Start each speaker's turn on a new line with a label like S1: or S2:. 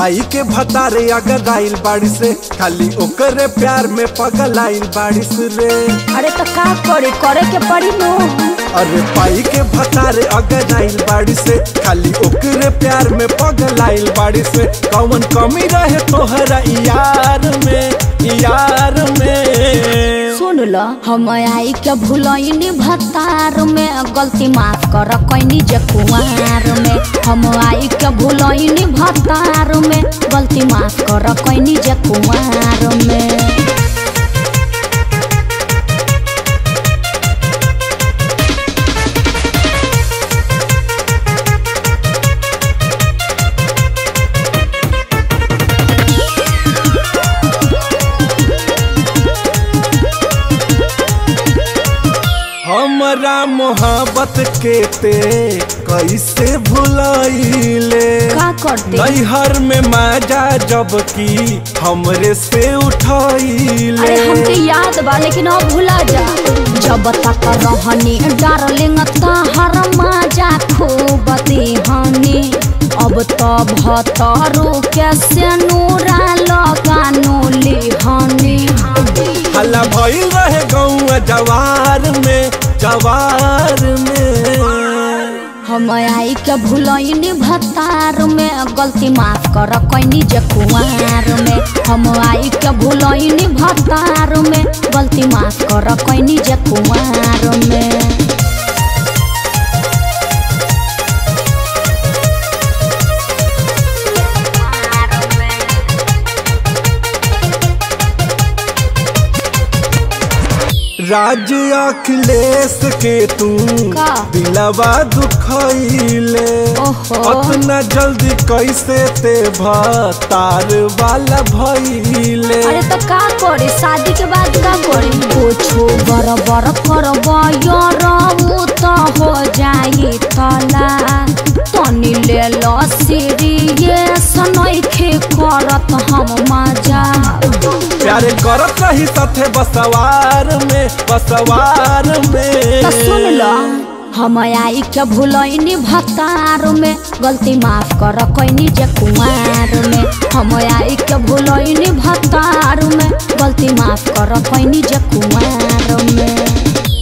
S1: पाई के भतारे अगर आइल बाड़ी से खाली ओकरे प्यार में पगल आइल बाड़ी से रे
S2: अरे तो का करे करे के पड़ी नो
S1: अरे पाई के भतारे अगर आइल बाड़ी से खाली ओकरे प्यार में पगल आइल बाड़ी से कौन कमी रहे तोहरा यार में यार में
S2: सुन ल हम आई के भूलनी भतार में गलती माफ कर कैनी जे कुमार में हम आई के भूलनी भतार में गलती माफ कर कैनी जे कुमार में
S1: हमरा मोहब्बत के ते कैसे भुलाइले
S2: का करते
S1: नैहर में मजा जब की हमरे से उठाइले
S2: अरे हमके याद बा लेकिन अब भुला जा जब तक रहनी डार्लिंग तहर मजा खूब देहनी अब तो भतरू के से नूरा लगानो लिहनी
S1: हल्ला भइल रहे गौआ जवार में जवार में
S2: हम आई के भूलनी भतार में गलती माफ कर कैनी जे कुमार में हम आई के भूलनी भतार में गलती माफ कर कैनी जे कुमार में
S1: राज अखिलेश के तू
S2: का?
S1: दिलवा दुखैले
S2: ओहो।
S1: अतना जल्दी कैसे ते भतार वाला भइले
S2: अरे तो का करे शादी के बाद का करे कुछो बरबर करब यरऊ तो हो जाई तला तनी ले लो सीरियस नइखे करत हम मजा
S1: प्यारे करत रही साथे बसवार में बसवार में
S2: तो सुन लो हम आई के भूलनी भतार में गलती माफ कर कैनी जे कुमार में हम आई के भूलनी भतार में गलती माफ कर कैनी जे कुमार में